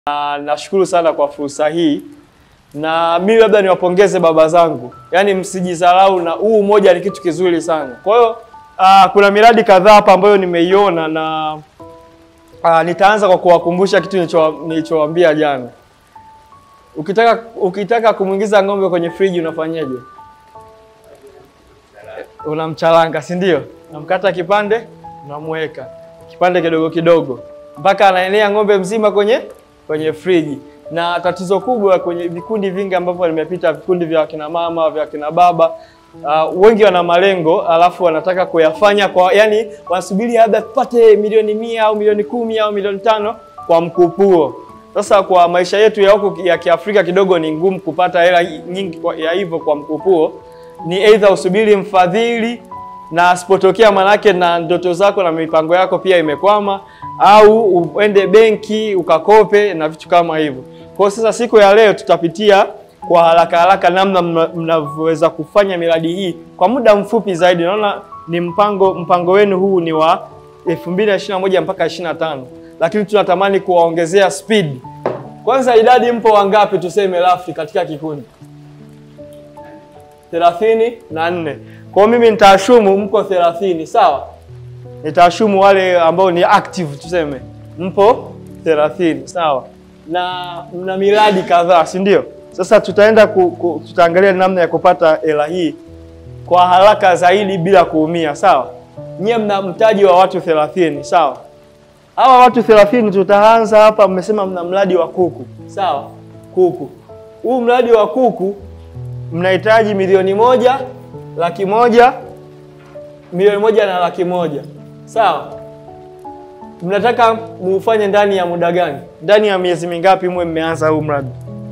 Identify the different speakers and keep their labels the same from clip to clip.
Speaker 1: na nashukuru sana kwa fursa hii, na mimi labda niwapongeze baba zangu, yaani msijidharau, na huu umoja ni kitu kizuri sana. Kwa hiyo ah, kuna miradi kadhaa hapa ambayo nimeiona na ah, nitaanza kwa kuwakumbusha kitu nilicho- nilichowaambia jana. Ukitaka ukitaka kumwingiza ng'ombe kwenye friji unafanyaje? Unamchalanga, si ndio? Unamkata kipande, unamweka kipande kidogo kidogo mpaka anaenea ng'ombe mzima kwenye kwenye friji. Na tatizo kubwa kwenye vikundi vingi ambavyo nimepita, vikundi vya kina mama, vya kina baba uh, wengi wana malengo alafu wanataka kuyafanya kwa, yani wanasubiri labda tupate milioni mia au milioni kumi au milioni tano kwa mkupuo. Sasa kwa maisha yetu ya huku ya Kiafrika kidogo ni ngumu kupata hela nyingi kwa- ya hivyo kwa mkupuo. Ni aidha usubiri mfadhili na asipotokea manake na ndoto zako na mipango yako pia imekwama, au uende benki ukakope na vitu kama hivyo. Kwa hiyo sasa siku ya leo tutapitia kwa haraka haraka namna mna- mnavyoweza kufanya miradi hii kwa muda mfupi zaidi. Naona ni mpango mpango wenu huu ni wa 2021 mpaka 25, lakini tunatamani kuwaongezea speed. Kwanza idadi mpo wangapi tuseme rafi katika kikundi? thelathini na nne. Kwa hiyo mimi nitaashumu mko thelathini, sawa? Nitaashumu wale ambao ni active tuseme mpo thelathini, sawa? Na mna miradi kadhaa, si ndio? Sasa tutaenda ku, ku, tutaangalia namna ya kupata hela hii kwa haraka zaidi bila kuumia, sawa? Nyie mna mtaji wa watu thelathini, sawa? Hawa watu thelathini tutaanza hapa. Mmesema mna mradi wa kuku, sawa? Kuku, huu mradi wa kuku mnahitaji milioni moja laki moja milioni moja na laki moja sawa. Mnataka muufanye ndani ya muda gani? Ndani ya miezi mingapi mwe mmeanza huu mradi?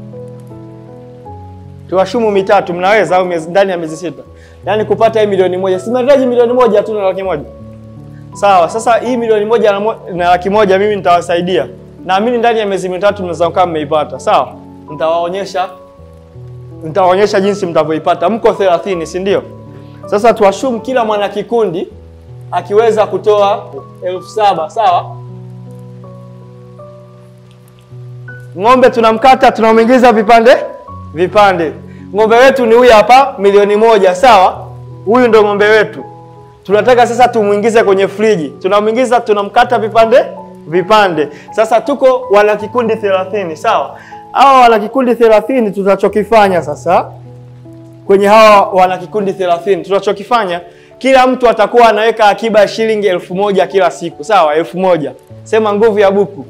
Speaker 1: Tuwashumu mitatu, mnaweza au miezi, ndani ya miezi sita, yaani kupata hii milioni moja. Si mnahitaji milioni moja tu na laki moja sawa. Sasa hii milioni moja na, mo, na laki moja mimi nitawasaidia, naamini ndani ya miezi mitatu mnaweza kuwa mmeipata, sawa. Nitawaonyesha nitawaonyesha jinsi mtavyoipata. Mko 30 si ndio? Sasa tuashumu kila mwana kikundi akiweza kutoa elfu saba sawa. Ng'ombe tunamkata tunamwingiza vipande vipande. Ng'ombe wetu ni huyu hapa, milioni moja sawa. Huyu ndo ng'ombe wetu, tunataka sasa tumwingize kwenye friji. Tunamwingiza, tunamkata vipande vipande. Sasa tuko wana kikundi 30 sawa. Hawa wana kikundi 30 tutachokifanya sasa kwenye hawa wana kikundi 30 tunachokifanya, kila mtu atakuwa anaweka akiba ya shilingi elfu moja kila siku sawa. Elfu moja sema nguvu ya buku.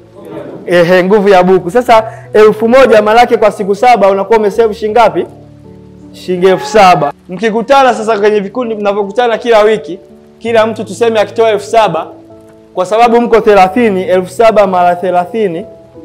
Speaker 1: Ehe, nguvu ya buku. Sasa elfu moja maanake kwa siku saba unakuwa umesave shilingi ngapi? Shilingi elfu saba. Mkikutana sasa kwenye vikundi mnavyokutana kila wiki, kila mtu tuseme akitoa elfu saba kwa sababu mko 30, elfu saba mara 30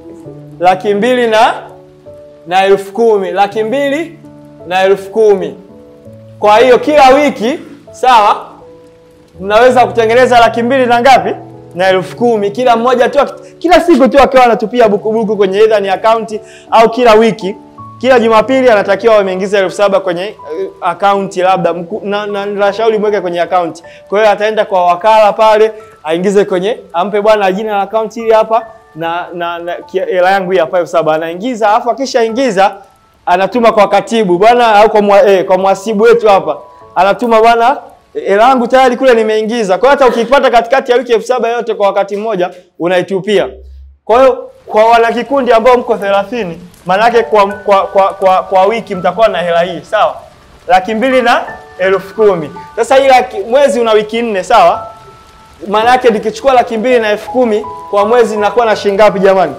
Speaker 1: laki mbili na na elfu kumi laki mbili na elfu kumi Kwa hiyo kila wiki sawa, mnaweza kutengeneza laki mbili na ngapi na elfu kumi kila mmoja tu, aki- kila siku tu akiwa anatupia bukubuku kwenye either ni akaunti au kila wiki, kila Jumapili anatakiwa wameingiza elfu saba kwenye uh, akaunti labda mku- na, na, nashauri mweke kwenye akaunti. Kwa hiyo ataenda kwa wakala pale aingize kwenye, ampe bwana jina la akaunti hili hapa na na na kia- hela yangu hii hapa elfu saba anaingiza, alafu akishaingiza anatuma kwa katibu bwana, au kwa mwa, eh, kwa mhasibu wetu hapa anatuma bwana, hela yangu tayari kule nimeingiza. Kwa hiyo hata ukipata katikati ya wiki elfu saba yote kwa wakati mmoja unaitupia. Kwa hiyo kwa wanakikundi ambao mko 30 maanake kwa, kwa, kwa, kwa, kwa wiki mtakuwa na hela hii sawa, laki mbili na elfu kumi. Sasa hii laki, mwezi una wiki nne sawa, maana yake nikichukua laki mbili na elfu kumi kwa mwezi nakuwa na shilingi ngapi jamani?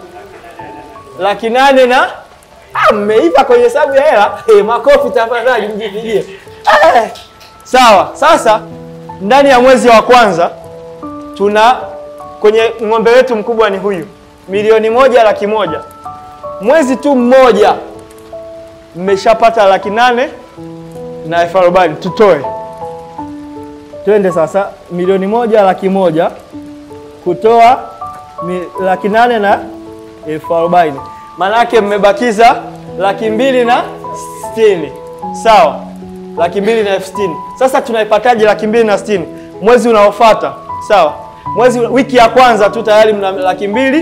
Speaker 1: Laki nane na ah, mmeiva kwenye hesabu ya hela. Hey, makofi tafadhali mjipigie. Eh, sawa. Sasa ndani ya mwezi wa kwanza tuna kwenye ng'ombe wetu mkubwa ni huyu milioni moja laki moja. Mwezi tu mmoja mmeshapata laki nane na elfu arobaini. Tutoe twende sasa, milioni moja laki moja kutoa mi, laki nane na elfu arobaini maana yake mmebakiza laki mbili na sitini sawa, laki mbili na elfu sitini Sasa tunaipataje laki mbili na sitini Mwezi unaofuata sawa, mwezi wiki ya kwanza tu tayari mna laki mbili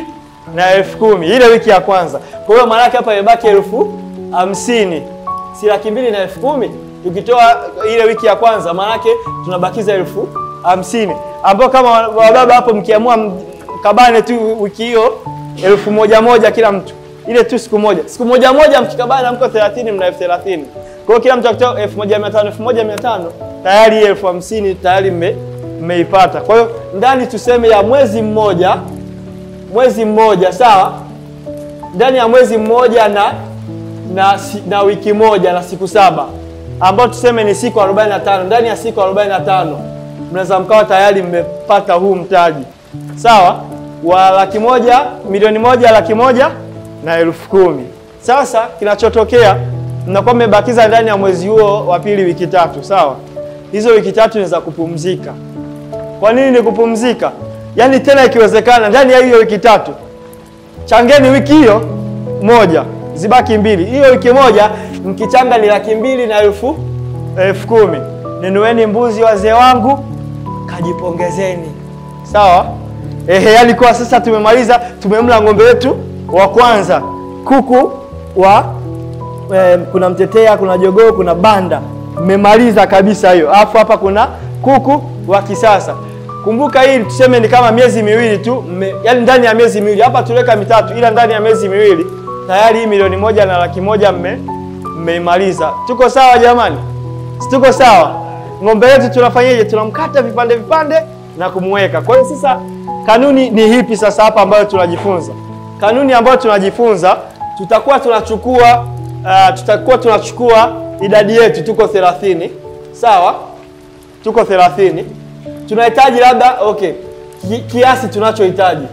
Speaker 1: na elfu kumi ile wiki ya kwanza. Kwa hiyo maana yake hapa imebaki elfu hamsini si laki mbili na elfu kumi tukitoa ile wiki ya kwanza, maana yake tunabakiza elfu hamsini ambao kama wababa hapo mkiamua mkabane tu wiki hiyo elfu moja moja kila mtu, ile tu siku moja siku moja moja mkikabana mko 30 mna elfu thelathini kwa hiyo kila mtu akitoa elfu moja mia tano elfu moja mia tano tayari hii elfu hamsini tayari mme mmeipata. Kwa hiyo ndani tuseme ya mwezi mmoja mwezi mmoja sawa, ndani ya mwezi mmoja na na, na wiki moja na siku saba ambao tuseme ni siku 45 ndani ya siku 45 mnaweza mkawa tayari mmepata huu mtaji sawa wa laki moja milioni moja laki moja na elfu kumi. Sasa kinachotokea mnakuwa mmebakiza ndani ya mwezi huo wa pili wiki tatu sawa. Hizo wiki tatu ni za kupumzika. Kwa nini ni kupumzika? Yaani tena ikiwezekana ndani ya hiyo wiki tatu changeni wiki hiyo moja zibaki mbili. Hiyo wiki moja mkichanga ni laki mbili na elfu elfu kumi. Ninueni mbuzi wazee wangu, kajipongezeni. Sawa? Ehe, yani kwa sasa tumemaliza, tumemla ng'ombe wetu wa kwanza, kuku wa eh, kuna mtetea, kuna jogoo, kuna banda. Mmemaliza kabisa hiyo. Alafu hapa kuna kuku wa kisasa. Kumbuka hii tuseme ni kama miezi miwili tu, yani ndani ya miezi miwili. Hapa tuliweka mitatu, ila ndani ya miezi miwili tayari hii milioni moja na laki moja mme mmeimaliza. Tuko sawa jamani? Si tuko sawa? Ng'ombe wetu tunafanyaje? Tunamkata vipande vipande na kumweka. Kwa hiyo sasa kanuni ni hipi sasa hapa ambayo tunajifunza? Kanuni ambayo tunajifunza tutakuwa tunachukua uh, tutakuwa tunachukua idadi yetu, tuko 30 sawa, tuko 30 tunahitaji labda okay, ki, kiasi tunachohitaji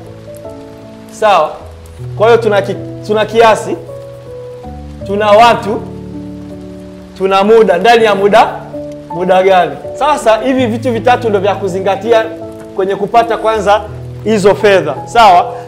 Speaker 1: sawa. Kwa hiyo tuna, ki, tuna kiasi, tuna watu, tuna muda. Ndani ya muda muda gani? Sasa hivi vitu vitatu ndio vya kuzingatia kwenye kupata kwanza hizo fedha sawa.